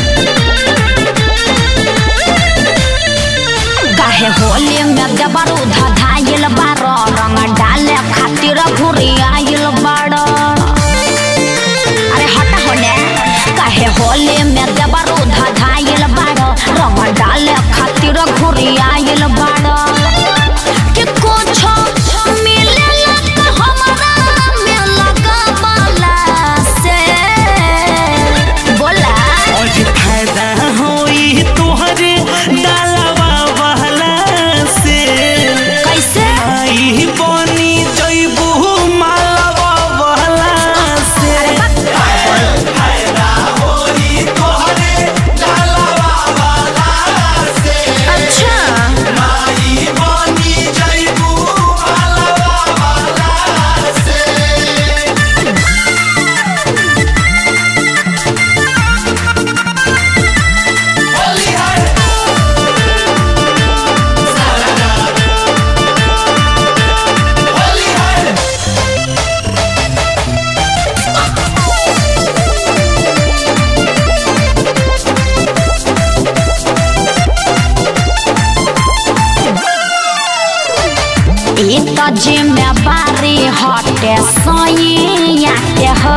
काहे होली में देबरू धधाइल बार रंग डाले खातिर घुरी आइल बाड़ अरे हट होने काहे होली में देबरू धधाइल बार रंग डाले खातिर घुरी आइल बाड़ कि कुछ मिलेला का हमरा में लगावला से बोला आज फायदा होई तोहरे डालवा वाला से कैसे आई बनी जइबू मालवा वाला से अच्छा ई त जिम्मेवारी हटे सैया के हो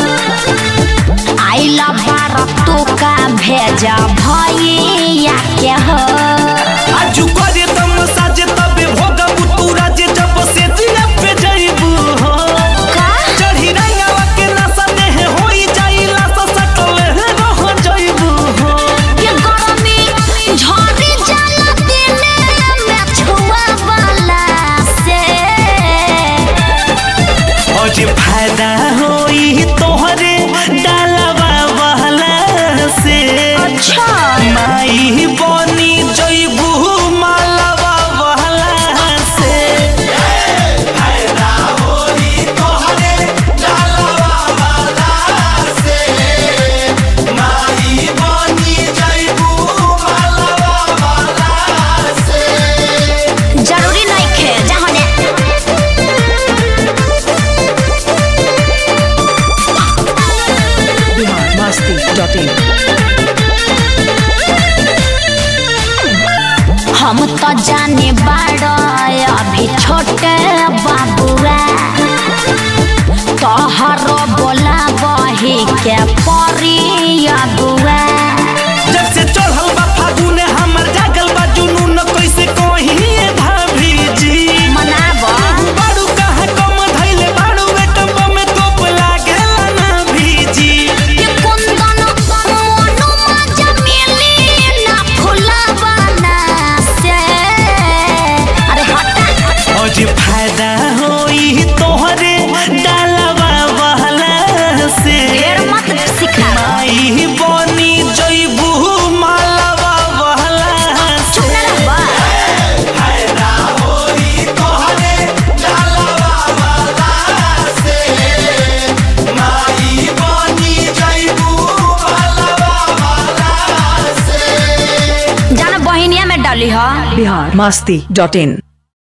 आइला बार तू का भेजा भैया के हो आजू करे तम साजे तबे भोगबू तू राजे जब से दिया पे जइबू हो का चढ़ी रंगवा के नशा में होई जाइला सा सकले रह जइबू हो ये गरमी झरी जाला दिने में छुआ वाला से आज फायदा होई तोहरे डालवा वाला से अच्छा माई बनी जइबू मालवा वाला से जरूरी नहीं खे जहने biharmasti.in हम तो जाने बाड़ अभी छोटे बाबुआ तोहरो बोला बही के परी अबुआ जब से चढ़ल बा फागुन हमर जागल बा जुनून कैसे कहिए भाभी जी मनाब बाड़ू कहाँ कम धैले बाड़ू बेटम में तोप लागेला ना भीजी ये कुंदन मोनू मजा मिली ना फुलावाना से अरे हटा आज फायदा होई तोहरे डालवा वाला से ढेर मत सिखा माई बनी जइबू मालवा वाला चुप से ना रहबा जाना बहिनिया में डाली हा biharmasti.in